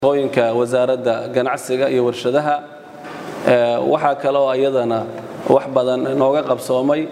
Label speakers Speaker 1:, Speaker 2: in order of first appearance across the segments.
Speaker 1: hooyinka wasaaradda ganacsiga iyo warshadaha waxaa kaloo iyadana wax badan nooga qabsoomay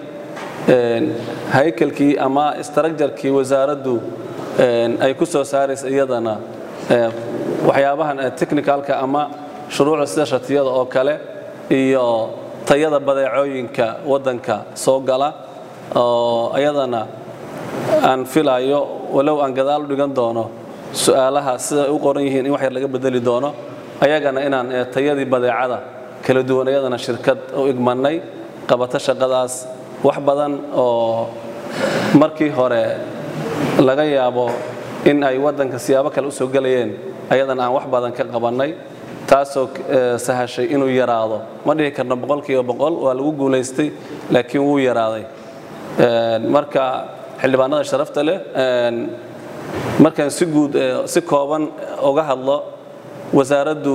Speaker 1: haykalkii ama istrajarkii wasaaraddu ay ku soo saaraysa iyadana waxyaabahan technicalka ama shuruucda sida shatiyada oo kale iyo tayada badeecooyinka waddanka soo gala oo iyadana aan filayo walow aan gadaal u dhigan doono su-aalaha siday u qoran yihiin in wax yar laga bedeli doono ayagana inaan tayadii badeecada kala duwan iyadana shirkad u igmannay qabato shaqadaas wax badan oo markii hore laga yaabo in ay waddanka siyaabo kale u soo gelayeen ayadana aan wax badan ka qabannay taasoo sahashay inuu yaraado ma dhihi karno boqolkiiba boqol waa lagu guulaystay laakiin wuu yaraaday marka xildhibaanada sharafta leh markaan si guud si kooban uga hadlo wasaaraddu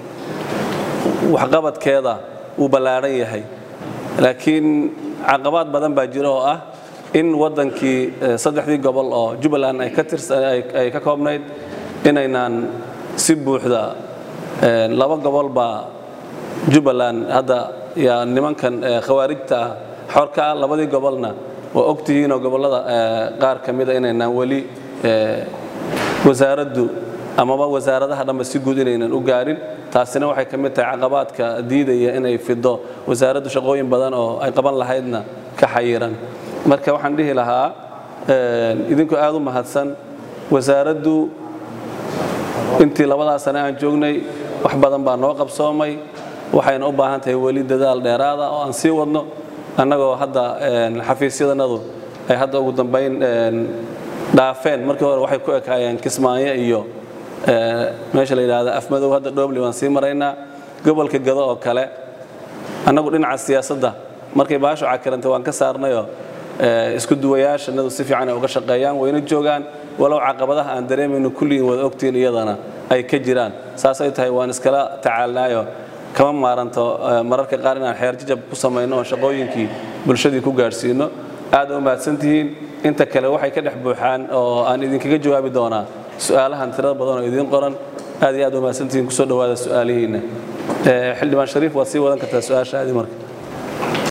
Speaker 1: waxqabadkeeda wuu ballaadhan yahay laakiin caqabaad badan baa jira oo ah in waddankii saddexdii gobol oo jubbaland ay ka koobnayd inaynaan si buuxda laba gobol baa jubbaland hadda yaa nimankan khawaarijta ah xor ka ah labadii gobolna waa ogtihiinoo gobollada qaar ka mida inaynaan weli wasaaraddu amaba wasaaradaha dhanba si guud inaynan u gaarin taasina waxay ka mid tahay caqabaadka diidaya inay fido wasaaraddu shaqooyin badan oo ay qaban lahaydna ka xayiran marka waxaan dhihi lahaa idinkoo aad u mahadsan wasaaraddu intii labadaa sane aan joognay wax badan baa noo qabsoomay waxayna u baahan tahay weli dadaal dheeraada oo aan sii wadno annagoo hadda xafiisyadanadu ay hadda ugu dambayn dhaafeen markii hore waxay ku ekaayeen kismaayo iyo meesha la yidhaahda afmadow hadda dhoobli waan sii maraynaa gobolka gado oo kale annagu dhinaca siyaasadda markay baashu cakirantay waan ka saarnayoo isku duwayaashanadu si fiican ay uga shaqeeyaan wayna joogaan walow caqabadaha aan dareemayno kulligiin wada ogtiin iyadana ay ka jiraan saasay tahay waan iskala tacaalnaayo kama maaranto mararka qaar inaan xeerjajab ku samayno oo shaqooyinkii bulshadii ku gaadhsiino aad u mahadsantihiin inta kale waxay ka dhex buuxaan oo aan idinkaga jawaabi doonaa su-aalahan tirada badan oo idiin qoran aad iyo aad u mahadsantihiin kusoo dhowaada su-aalihiinna xildhibaan shariif waad sii wadan kartaa su-aashaadii marka